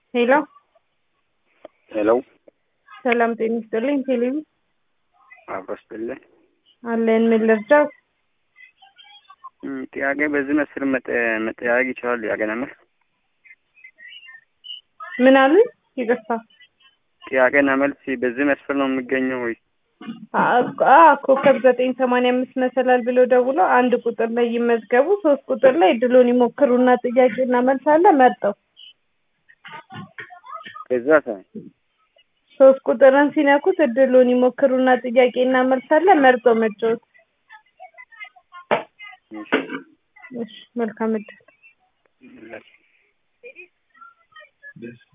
ሄሎ ሄሎ ሰላም ጤና ይስጥልኝ። ቴሌቪ አብሮስጥልን አለን። ምን ልርዳው? ጥያቄ በዚህ መስል መጠያየቅ ይችላል። ያገናኛል። ምን አሉኝ? ይቅርታ። ጥያቄና መልስ በዚህ መስፈር ነው የሚገኘው ወይ? አ ኮከብ ዘጠኝ ሰማንያ አምስት መሰላል ብሎ ደውሎ አንድ ቁጥር ላይ ይመዝገቡ፣ ሶስት ቁጥር ላይ እድሉን ይሞክሩና ጥያቄና መልስ አለ መርጠው ከዛ ሰ ሶስት ቁጥርን ሲነኩት እድሉን ይሞክሩና ጥያቄና መልስ አለ መርጠው መጫወት። እሺ፣ መልካም እድል። እሺ